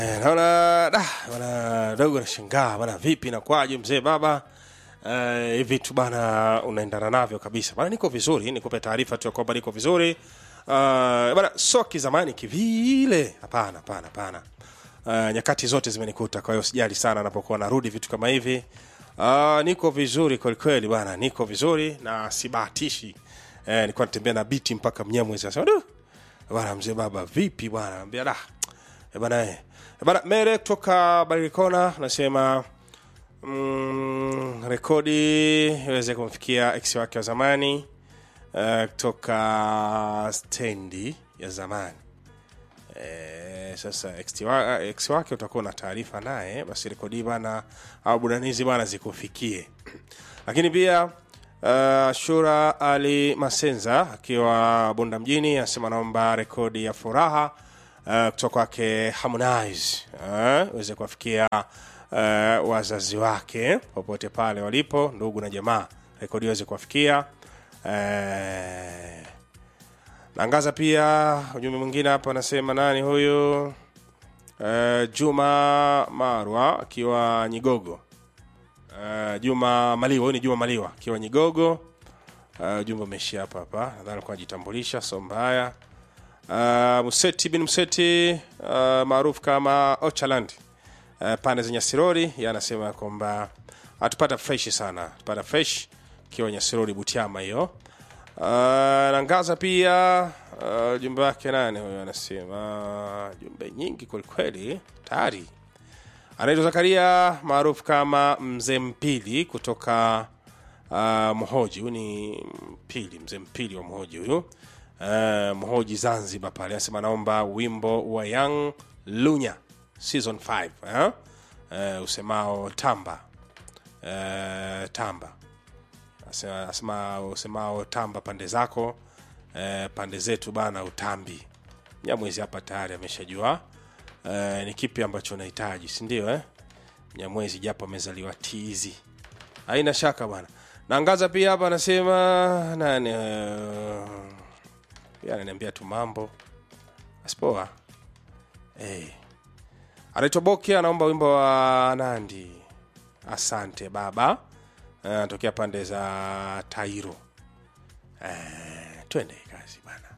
Eh, naona da bana dogo nashangaa bana, vipi nakwaje mzee baba Eh, hivi tu bana unaendana navyo kabisa bana. Niko vizuri, nikupe taarifa tu ya kwamba niko vizuri uh, bana, so kizamani kivile, hapana hapana hapana. Uh, nyakati zote zimenikuta, kwa hiyo sijali sana napokuwa narudi vitu kama hivi. Uh, niko vizuri kweli kweli bana, niko vizuri na sibahatishi. Eh, nilikuwa natembea na biti mpaka Mnyamwezi, asema du bana, mzee baba vipi bwana, ambia da Eh, bana eh. Eh, bana Mere kutoka Barikona nasema mm, rekodi iweze kumfikia ex wake wa zamani eh, kutoka stendi ya zamani eh, sasa ex wa- ex wake utakuwa na taarifa naye, basi rekodi bana au budanizi bana zikufikie. Lakini pia uh, Shura Ali Masenza akiwa Bunda mjini anasema naomba rekodi ya furaha uh, kutoka kwake Harmonize uh, uweze kuwafikia uh, wazazi wake popote pale walipo, ndugu na jamaa, rekodi iweze kuwafikia uh, Naangaza pia ujumbe mwingine hapa, anasema nani huyu? Uh, Juma Marwa akiwa Nyigogo. Uh, Juma Maliwa, huyu ni Juma Maliwa akiwa Nyigogo. Uh, ujumbe umeishia hapa hapa, nadhani alikuwa anajitambulisha, so mbaya. Uh, Museti bin Museti uh, maarufu kama Ochaland uh, pande za Nyasirori, yeye anasema kwamba atupata fresh sana, atupata fresh ikiwa Nyasirori Butiama hiyo. Uh, Nangaza pia uh, jumbe wake nani huyo anasema jumbe nyingi kwelikweli tayari anaitwa Zakaria maarufu kama Mzee Mpili kutoka uh, Mhoji. Huyu ni Mpili, Mzee Mpili wa Mhoji huyu uh, Mhoji Zanzibar pale, anasema naomba wimbo wa Young Lunya season 5 eh? uh, usemao tamba uh, tamba Asema- asema usemao tamba pande zako eh, pande zetu bana utambi mnyamwezi hapa tayari ameshajua eh, ni kipi ambacho unahitaji si ndio eh? mnyamwezi japo amezaliwa tizi haina shaka bwana naangaza pia hapa anasema nani eh, pia ananiambia tu mambo asipoa hey. anaitwa boki anaomba wimbo wa nandi asante baba anatokea pande za tairo eh, twende kazi bana